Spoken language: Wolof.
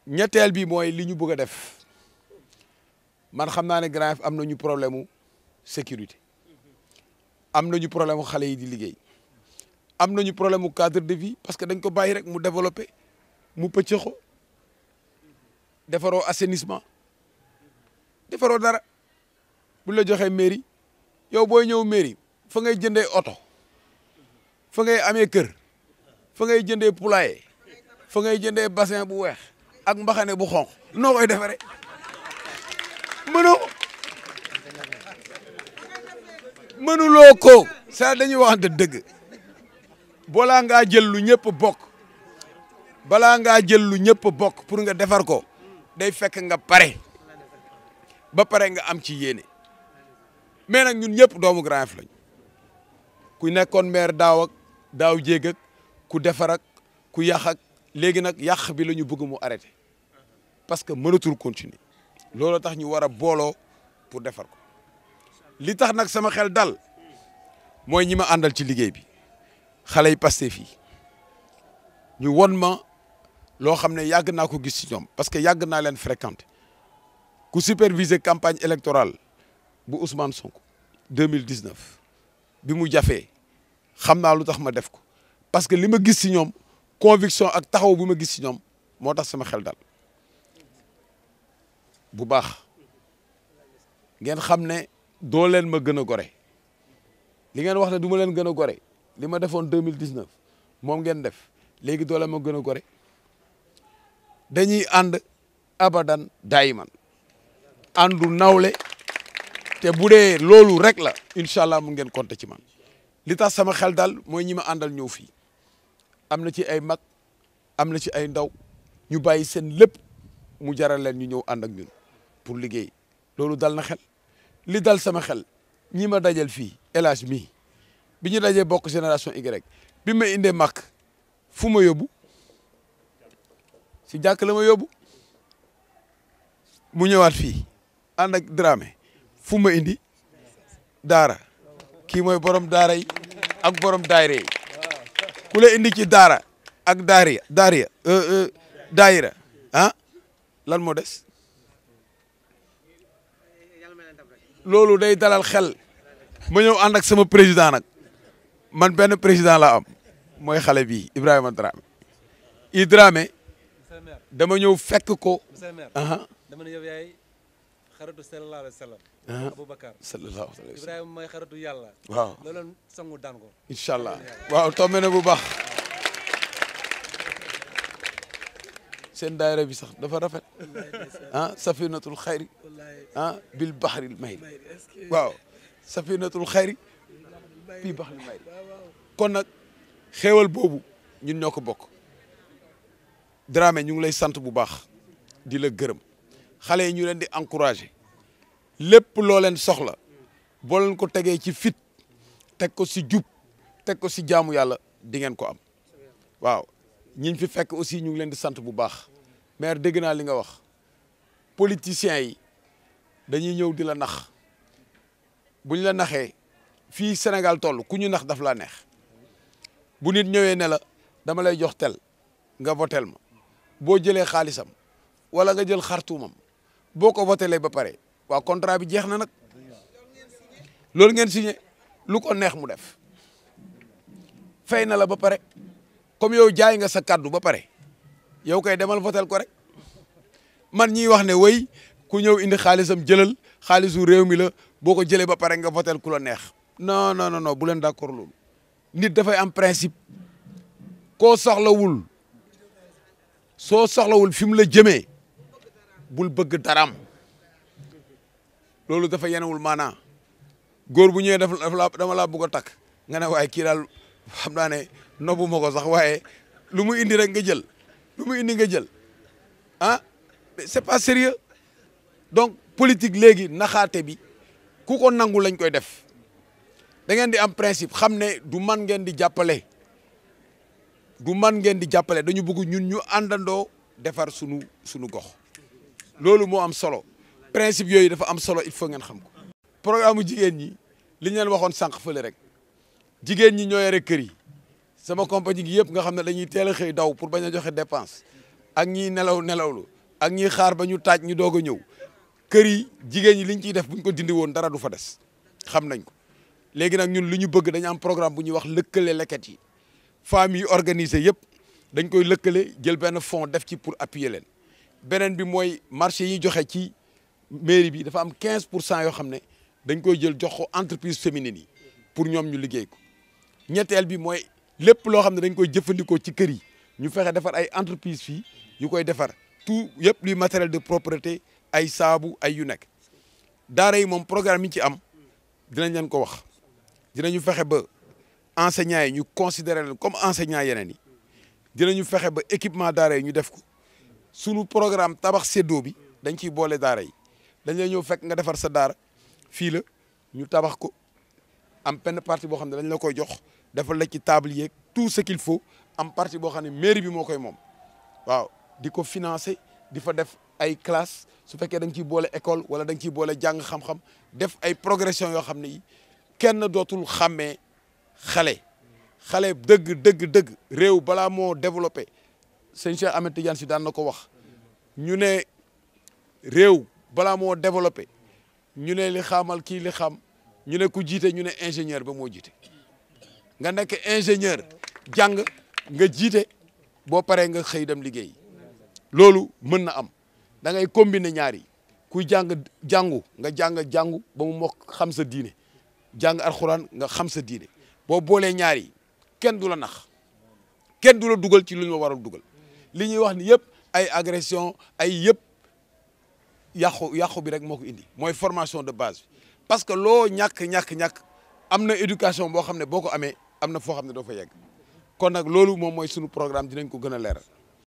ñetteel bi mooy li ñu bëgg a def man xam naa ne Grand Yoff am nañu problème mu sécurité am nañu problème mu xale yi di liggéey am nañu problème mu cadre de vie parce que dañ ko bàyyi rek mu développé mu pëccëxo defaroo assainissement defaroo dara bu la joxee mairie yow booy ñëw mairie fa ngay jëndee oto fa ngay amee kër fa ngay jëndee poulailler fa ngay jëndee bassin bu weex ak mbaxane bu xonq noo koy defaree mënoo mënuloo ko sa dañuy waxante dëgg balaa ngaa jël lu ñëpp bokk balaa ngaa jël lu ñëpp bokk pour nga defar ko day fekk nga pare ba pare nga am ci yéene mais nag ñun ñëpp doomu Grand Yoff lañ ku nekkoon maire daaw ak daaw jéeg ak ku defar ak ku yàq ak léegi nag yàq bi la ñu bëgg mu arrêté parce que mënatul continuer loolu tax ñu war a booloo pour defar ko li tax nag sama xel dal mooy ñi ma àndal ci liggéey bi xale yi Pastef fii ñu won ma loo xam ne yàgg naa ko gis ci ñoom parce que yàgg naa leen fréquenter ku superviser campagne électorale bu Ousmane Sonko 2019 bi mu jafee xam naa lu tax ma def ko parce que li ma gis ci ñoom conviction ak taxaw bi ma gis ci ñoom moo tax sama xel dal bu baax ngeen xam ne doo leen ma gën a gore li ngeen wax ne du ma leen gën a gore li ma defoon 2019 moom ngeen def léegi doo leen ma gën a gore dañuy ànd abadan daayiman àndu nawle te bu dee loolu rek la incha allah mu ngeen compter ci man li tax sama xel daal mooy ñi ma àndal ñëw fii am na ci ay mag am na ci ay ndaw ñu bàyyi seen lépp mu jaral leen ñu ñëw ànd ak ñun pour liggéey loolu dal na xel li dal sama xel ñi ma dajal fii El Hadj mii bi ñu dajee bokk génération Y bi ma indee mag fu ma yóbbu si jàkk la ma yóbbu mu ñëwaat fii ànd ak Dramé fu ma indi daara kii mooy borom daara yi ak borom daayira yi ku la indi ci daara ak daariya daariya daayira ah lan moo des loolu day dalal xel ma ñëw ànd ak sama président nag man benn président la am mooy xale bii Ibrahima Dramé i Dramé dama ñëw fekk ko aha dama ne yow yaay xaritu sallallahu alayhi wa sallam Ah. Aboubacar sallallahu alayhi wa sallam Ibrahima mooy xaritu yàlla waaw loolu sangu daan ko incha allah waaw tombé na bu baax seen daayira bi sax dafa rafet ah safinatul xayri ah bil baxril mayri waaw safinatul xayri bil baxril mayri kon nag xéewal boobu ñun ñoo ko bokk Dramé ñu ngi lay sant bu baax di la gërëm xale yi ñu leen di encouragé lépp loo leen soxla boo leen ko tegee ci fit teg ko si jub teg ko si jaamu yàlla di ngeen ko am waaw ñiñ fi fekk aussi ñu ngi leen di sant bu baax maire dégg naa li nga wax politiciens yi dañuy ñëw di la nax bu ñu la naxee fii Sénégal toll ku ñu nax daf laa neex bu nit ñëwee ne la dama lay jox tel nga votel ma boo jëlee xaalisam wala nga jël xartuumam boo ko votelee ba pare waaw contrat bi jeex na nag loolu ngeen signé lu ko neex mu def fay na la ba pare comme yow jaay nga sa kaddu ba pare yow kay demal votel ko rek man ñiy wax ne way ku ñëw indi xaalisam jëlal xaalisu réew mi la boo ko jëlee ba pare nga votel ku la neex non non non non bu leen d'accord loolu nit dafay am principe koo soxlawul soo soxlawul fi mu la jëmee bul bëgg daram loolu dafa yenewul maanaa góor bu ñëwee dafa dafa la dama laa bëgg a takk nga ne waaye kii daal xam naa ne nobu ma ko sax waaye lu mu indi rek nga jël lu mu indi nga jël ah mais c'est pas sérieux donc politique léegi naxaate bi ku ko nangu lañ koy def da ngeen di am principe xam ne du man ngeen di jàppale du man ngeen di jàppale dañu bëgg ñun ñu àndandoo defar sunu sunu gox loolu moo am solo principe yooyu dafa am solo il faut ngeen xam ko programme mu jigéen ñi li ñu leen waxoon sànq fële rek jigéen ñi ñoo yore kër yi sama compagnie gi yëpp nga xam ne dañuy teel a xëy daw pour bañ a joxe dépense ak ñiy nelaw nelawlu ak ñiy xaar ba ñu taaj ñu doog a ñëw kër yi jigéen ñi liñ ciy def buñ ko dindi woon dara du fa des xam nañ ko léegi nag ñun li ñu bëgg dañu am programme bu ñuy wax lëkkale leket yi femmes yi organisé yëpp dañ koy lëkkale jël benn fonds def ci pour appuyer leen beneen bi mooy marché yi joxe ci mairie bi dafa am 15 pour cent yoo xam ne dañ koy jël jox ko entreprise féminine yi pour ñoom ñu liggéey ko ñetteel bi mooy lépp loo xam ne dañ koy jëfandikoo ci kër yi ñu fexe defar ay entreprise fii yu koy defar tout yëpp luy matériel de propreté ay saabu ay yu nekk daara yi moom programme yi ci am dinañ leen ko wax dinañu fexe ba enseignants yi ñu considérer leen comme enseignants yeneen yi dinañu fexe ba équipement daara yi ñu def ko sunu programme tabax séddoo bi dañ ciy boole daara yi dañ lay ñëw fekk nga defar sa daara fii la ñu tabax ko am benn partie boo xam ne dañ la koy jox defal la ci table yeeg tout ce qu'il faut am partie boo xam ne mairie bi moo koy moom waaw di ko financer di fa def ay classe su fekkee da nga ciy boole école wala da nga ciy boole jàng xam-xam def ay progression yoo xam ne yi kenn dootul xàmmee xale xale dëgg dëgg dëgg réew balaa moo développé sëñ Cheikh Ahmed Tidiane si daan na ko wax ñu ne réew balaa moo développé ñu ne li xamal kii li xam ñu ne ku jiite ñu ne ingénieur ba moo jiite nga nekk ingénieur jàng nga jiite boo paree nga xëy dem liggéey loolu mën na am da ngay combiner ñaar yi kuy jàng jàngu nga jàng jàngu ba mu mokk xam sa diine jàng alxuraan nga xam sa diine boo boolee ñaar yi kenn du la nax kenn du la dugal ci lu ñu la waral dugal li ñuy wax ni yëpp ay agression ay yëpp yàqu yàqu bi rek moo ko indi mooy formation de base bi parce que loo ñàkk ñàkk ñàkk am na éducation boo xam ne boo ko amee am na foo xam ne doo fa yegg kon nag loolu moom mooy sunu programme dinañ ko gën a leeral